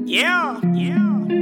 Yeah, yeah.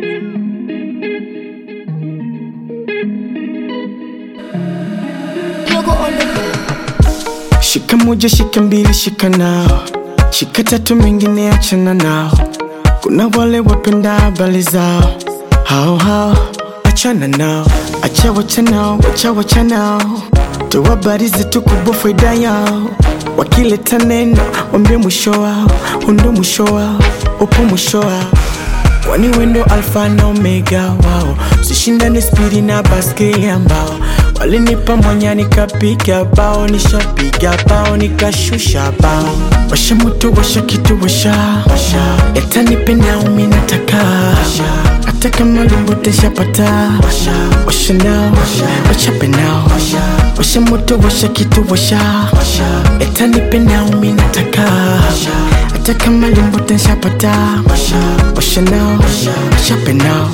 Yogo on the beat. Shika moja, shika mbili, shika nao, shika tatu, mengine achana nao. Kuna wale wapenda habari zao, hao hao, achana nao, acha wacha nao, wacha wacha nao, toa habari zetu kubwa, faida yao. Wakileta neno, wambie mwisho wao, undo mwisho wao, upo mwisho wao kwani wendo alfa na omega wao sishindane spidi na baskeli ambao walinipa mwanya nikapiga bao nishapiga bao nikashusha bao washa moto washa kitu washa yatanipe naumi nataka hata kama limbote shapata washa nao wachape nao washa moto washa kitu washa yatanipe naumi nataka hata kama limbote shapata washa nao wachape nao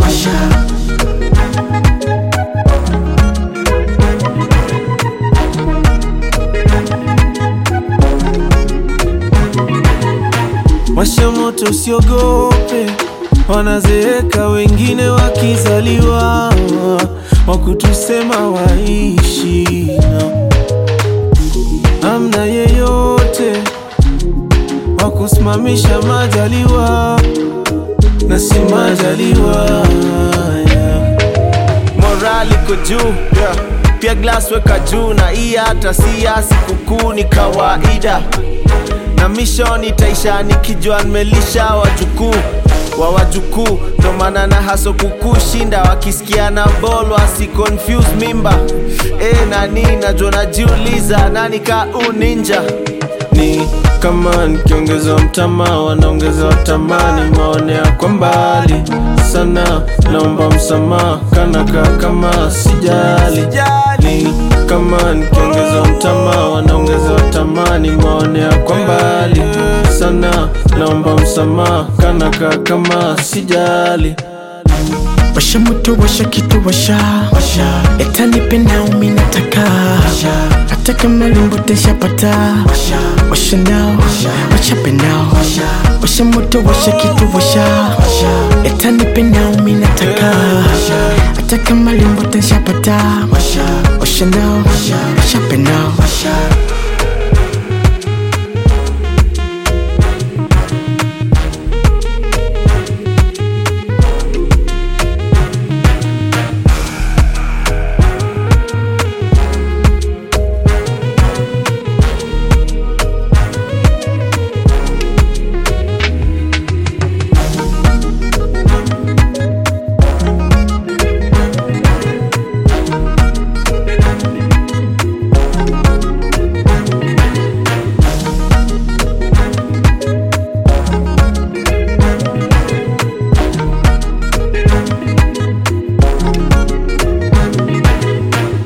Washa moto usiogope, wanazeeka wengine wakizaliwa, wakutusema waishi amna yeyote wakusimamisha majaliwa na si majaliwa yeah. morali iko juu yeah. pia glass weka juu na hii hata si ya sikukuu ni kawaida na mission itaisha nikijua nimelisha wajukuu wa wajukuu ndo maana na haso kukushinda wakisikia na bol wasi confuse mimba e, nani najua najiuliza nani ka uninja ni kama nikiongeza mtama wanaongeza watamani maonea kwa mbali sana naomba msamaha kanaka kama sijali ni kama nikiongeza mtama wanaongeza watamani maonea kwa mbali sana naomba msamaha kanaka kama sijali washa moto washa kitu washa yatanipe naumi nataka hata kama limbote shapata washa nao wachape nao washa moto washa kitu washa